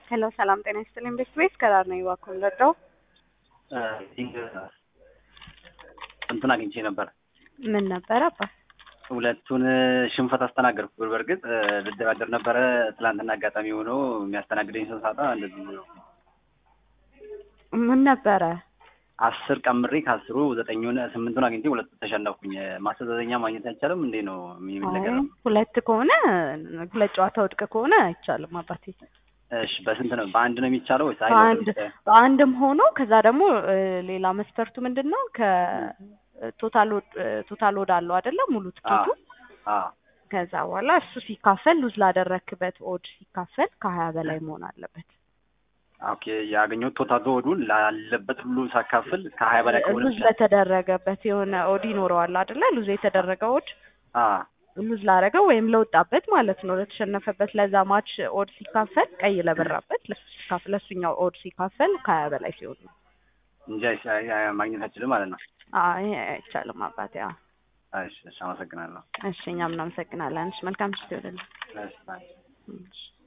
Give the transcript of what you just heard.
ሄሎ ሰላም ጤና ይስጥልኝ። ቤት ቤት ከዳር ነው እባክዎን ረዳው እንትን አግኝቼ ነበር። ምን ነበረ አባ? ሁለቱን ሽንፈት አስተናገድኩ። በእርግጥ ልደራደር ነበረ። ትላንትና አጋጣሚ ሆኖ የሚያስተናግደኝ ሰው ሳጣ እንደዚህ ምን ነበረ? አስር ቀምሬ ከአስሩ ዘጠኙን ስምንቱን አግኝቼ ሁለቱ ተሸነፍኩኝ። ማስተዛዘኛ ማግኘት አይቻልም እንዴ ነው የሚል ነገር ነው። ሁለት ከሆነ ሁለት ጨዋታ ውድቅ ከሆነ አይቻልም አባቴ። እሺ በስንት ነው? በአንድ ነው የሚቻለው ወይስ አይ በአንድ በአንድም ሆኖ ከዛ ደግሞ ሌላ መስፈርቱ ምንድን ነው? ከቶታል ቶታል ወድ አለው አይደለ? ሙሉ ትኬቱ ከዛ በኋላ እሱ ሲካፈል ሉዝ ላደረክበት ኦድ ሲካፈል ከሀያ በላይ መሆን አለበት። ኦኬ ያገኘሁት ቶታል ወዱን ላለበት ሁሉ ሳካፍል ከሀያ በላይ ከሆነ ሉዝ ለተደረገበት የሆነ ኦድ ይኖረዋል አይደለ? ሉዝ የተደረገ ኦድ ሉዝ ላደረገው ወይም ለወጣበት ማለት ነው ለተሸነፈበት ለዛ ማች ኦድ ሲካፈል ቀይ ለበራበት ለሱ ሲካፈል ለሱኛው ኦድ ሲካፈል ከሀያ በላይ ሲሆን ነው እንጂ ማግኘት አይችልም ማለት ነው። አይ አይቻልም አባቴ። አዎ እሺ፣ እሺ፣ አመሰግናለሁ። እሺ፣ እኛም እናመሰግናለን። እሺ፣ መልካም ምሽት ይሁንልህ። እሺ፣ ባይ። እሺ